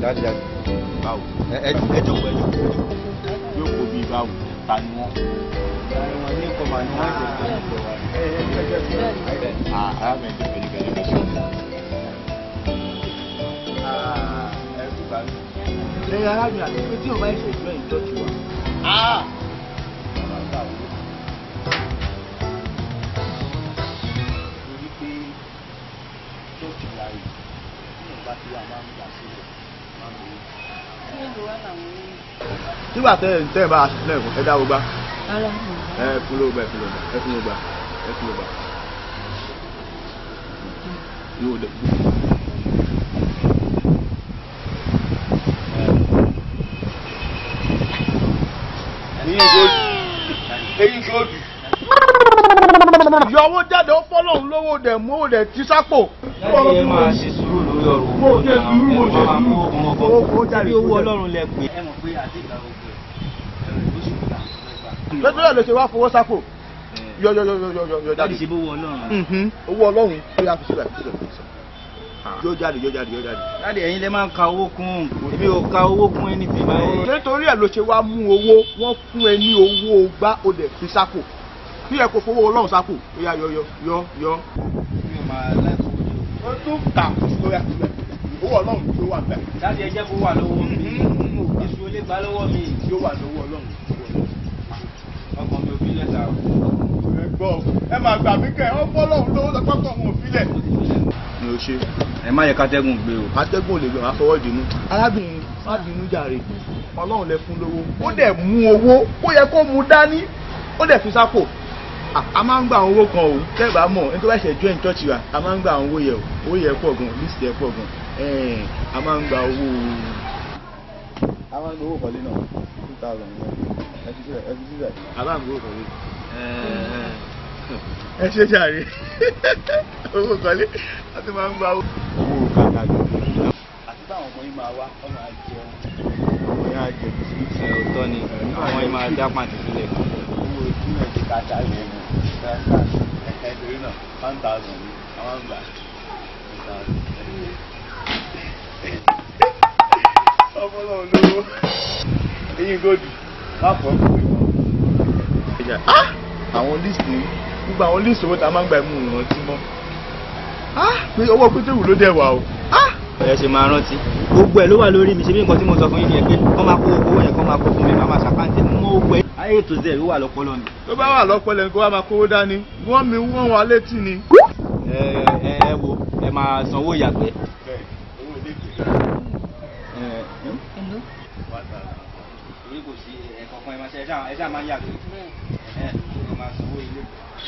jáde jáde. báwo ẹ ẹ ẹ jókòó ẹ jókòó. yóò kó bí báwo ta ni wọ́n. wọn ní kọ́ máa ní wọ́n ṣe fún ìjọ wa. ẹ ẹ ẹ jẹ́ fún mi. ah arábìnrin tó fẹ́ nígbà yẹn sọ. ẹ kú bá mi. lẹ́yìn arábìnrin àti pé tí o bá ṣe ìjọ ìjọ́jú wa. ah torí pé ṣọ́ọ̀ṣì wa yìí tí wọ́n bá ti wà máa ń gbà sílẹ̀ máa ń lò ó. nígbà tẹ́ ẹ̀ ń tẹ́ ẹ̀ bá a sílẹ̀ ẹ dá gbogbo Ara ẹ fún ló gbà ẹ fún ló gbà ẹ fún ló gbà ẹ fún ló gbà. yóò dé. Eyín sódì. Eyín sódì. yọ owó jáde ó fọ́lọ́hún lówó dẹ̀ mú owó dẹ̀ tí sápò. láti ẹ máa ṣe sùúrù lórí ọ̀rọ̀ Mo owó ṣe náà sùúrù, mo ẹ ṣe máa sùúrù. mú ọmọ Owó kó bọ̀ jáde, bí kó owó jáde. ọlọ́run lẹ pé Ẹ mọ̀ pé àti ìgbà gbogbo ẹ̀ ẹ̀rọ ìlú ṣùgbọ́n àti lọ́jọ́ náà ló ṣe wá fowó sápò. yọ yọ yọ yọ yọ yọ yọ láti jáde. ṣe bówó ọlọ́run. Mhm. owó ọlọ́run ó yà fi sílẹ̀ fi sílẹ̀ fi sílẹ̀. yóò jáde yóò jáde yóò jáde. láti ẹ̀yin lẹ máa ń ka owó kún èmi ò ka owó kún ẹni tì báyìí. nítorí ẹ̀ ló ṣe wá mú owó wọ́n fún ẹ ní owó gbá ó dẹ̀ fi sápò bí ẹ kò fowó ọlọ́run sápò ó yá yọ yọ yọ yọ. mi ò máa láìpẹ́ owó jù. ó tún kà ó yà sílẹ̀ owó ọlọ́run tó wà bẹ́ẹ̀ láti ẹ jẹ́ kó wà lọ́wọ́ mi èso olè gbà lọ́wọ́ mi yóò wà lọ́wọ́ ọlọ́run. ọkàn mi ò fi lẹ́sà o. ẹ gbọ́ ẹ máa gbà mí kẹ́ ẹ ọ̀pọ̀ ọlọ́run lówó lọ pápá wọn ò filẹ̀. mi ò ṣe ẹ má yẹ kátẹ́gùn gbé o. atẹ́gùn ò lè gbé wọn fọwọ́ ìdùnnú. arábìnrin má bínú jàre ọlọ́run lẹ fún lówó ó dẹ̀ mú owó ó yẹ kó mú dání ó dẹ̀ fi sápò. À, a máa ń gba àwọn owó kan o tẹ́gbà mọ̀ ẹni tó bá ṣe join church wa a máa ń gba àwọn owó yẹ o owó yẹ pọ̀ gan list yẹ pọ̀ gan ẹ̀ẹ́n a máa ń gba owó. a máa ń gba owó kọ́lé náà two thousand ẹ fi sílẹ̀ ẹ fi sílẹ̀ a máa ń gba owó kọ́lé ẹ ṣe jàre owó kọ́lé a ti máa ń gba owó. owó kàkà jù àti táwọn ọmọ yìí máa wá ọmọ àjẹun ọmọ yẹn á jẹ bisikíìtì. ẹ òótọ́ ni àwọn yìí máa dá pàǹtí sílẹ̀. owó tí wọ́n ti ká jáde ẹ̀mú ẹ̀ka ẹ̀ka ìdòrí náà one thousand ní àwọn àgbà ọmọ náà lówó eyín gòdì má fọ́ àwọn list ní gbogbo àwọn list owó tá a máa ń gba ẹ̀mú ìrántí mọ́ pé owó pétérù ló dẹ̀ wà o. ẹ ṣe máa rántí gbogbo ẹ ló wà lórí mi ṣe bí nǹkan tí mo sọ fún yín ni ẹ pé kọ́ máa kó owó yẹn kọ́ máa kó fún mi máa máa ṣàkáǹtì mú owó ẹ. ayé ètò zẹ̀ ló wà lọ́pọ̀lọ́ mi. tó bá wà lọ́pọ̀lọ́ ní kó wá máa kówó dání wọ́n mi wọ́n wà létí ni. ẹ ẹ ẹ wo ẹ máa sanwó ìyàgbẹ́. bẹ́ẹ̀ owó ilé ìgbé ẹ ẹ torí kò sí ẹ̀kọ̀ọ̀kan ẹ máa ṣe ẹ ṣáà ẹ ṣáà máa ń yàgbẹ́. ẹ ẹ máa sanwó ilé.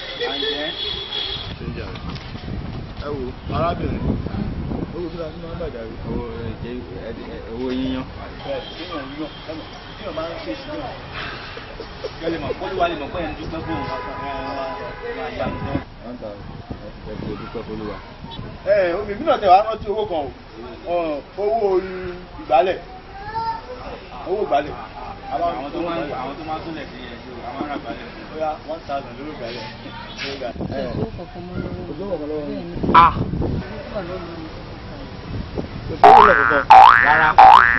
àǹjẹ́ ẹ wo arábìnrin owó kí la fi máa ń gbàjà rí. owó ẹ jẹ ẹ ẹ owó yíyan. bẹ́ẹ̀ téèyàn yàn ẹ̀mọ̀ téèyàn máa ń ṣe sí yàn kẹ́ lè mọ̀ kó ló wà lè mọ̀ pé ẹ̀ ń dúpẹ́ fóun. máa yá mi náà. wọ́n ta ẹ fi dúpẹ́ fọlúwa. ẹ omi ìbínú ọ̀tẹ̀ wàá rántí owó kan o owó ìgbálẹ̀ owó ìgbálẹ̀ àwọn tó máa ń àwọn tó máa ń túnlẹ̀ sí ẹ̀ ṣe àwọn ará balẹ̀. bóyá one thousand lórí ìgbálẹ̀ lórí ìgbálẹ̀. owó kọ̀ọ̀kan mọ́ lọ́wọ́. Owó kọ̀ọ̀kan lọ́wọ́ mi. Bẹ́ẹ̀ ni. ah Ó wà lọ́wọ́ mi. kò sí owó lẹ́kọ̀ọ́ rárá.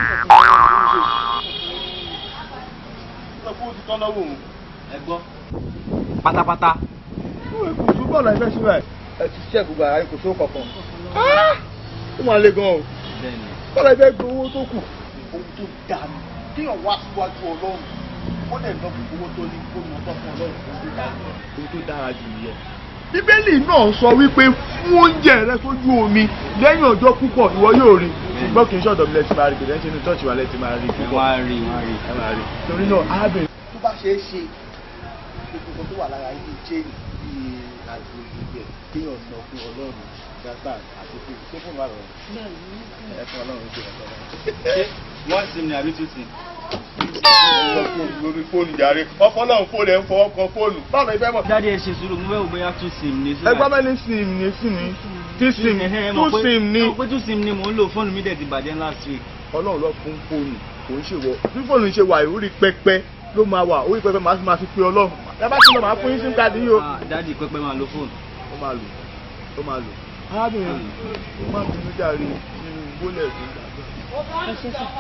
sọ fún ti tán lọ́wọ́ òun. ẹ gbọ́. pátápátá. kò sí bọ́ọ̀lù ẹgbẹ́ síbẹ̀ ẹ ti ṣiṣẹ́ gbogbo ara yín kò sówó kankan. ó máa le gan o bẹ́ẹ̀ni. bọ́ọ̀lù ẹgbẹ́ gbé owó tó kù. ohun tó dáa ni téèyàn wá síwájú ọlọ́run ó dẹ̀ lọ fún owó tó ní kó ní ọtọ́ fún ọlọ́run tó tó dáa ni. ohun tó dára jù nìyẹn. bíbélì náà sọ wípé fún oúnjẹ rẹ sójú omi lẹ́yìn ọjọ́ púpọ̀ ìwọ yóò rí ṣùgbọ́n kì í ṣọ̀dọ̀ mi lẹ́tí máa rí kìí ṣe ní tọ́ọ̀ṣì wa lẹ́tí máa rí ẹ púpọ̀ máa rí máa rí. ẹ máa rí torí náà arábìnrin tó bá ṣeé ṣe gbogbo nǹkan tó wà lára ilé jẹ́ẹ̀nì bíi àti gbogbo ẹ̀ téèyàn sọ fún ọlọ́run gbàgbà àti pé ṣé fún wa rọrùn Bẹ́ẹ̀ ni. ẹ fún ọlọ́run ṣe ọ̀tọ̀ ṣé one sim ni àbí two sim. sọ fóònù lórí fóònù jàre ọpọlọ́run fóònù ẹ̀ ń fọwọ́ kan fóònù báwo ni ẹ fẹ́ mọ̀. dáadé ẹ ṣe sùúrù mo fẹ́ wò bóyá two sim ni. ẹgbẹ́ mẹ́lí sim ní sim ní tí sim two sim ní. pé two sim ni mò ń lò fóònù mi dẹ̀ ti bàjẹ́ last week. ọlọ́run lọ fún fóònù kò ń ṣèwọ bí fóònù ṣe wà ìwúrí pẹpẹ ló máa wà orí pẹpẹ máa fi máa fi pe ọlọ́run ẹ bá ti lọ máa fún yín sim card yìí o. Ah, dáàdi pẹ́pẹ́ máa lo fóònù. ó máa lò ó máa lò arábìnrin ó máa bínú jàre nínú gbólẹ̀ tó ń dàgbà. ẹ ṣe sà.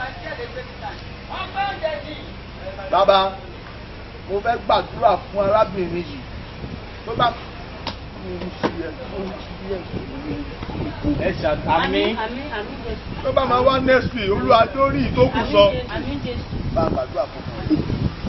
bàbá mo fẹ́ gbàdúrà fún arábìnrin yìí tó bá ẹ ṣàtàmì àmì àmì jésù. tó bá máa wá next week olúwa tó rí ìtókù sọ àmì jésù. bá a gbàdúrà fún un.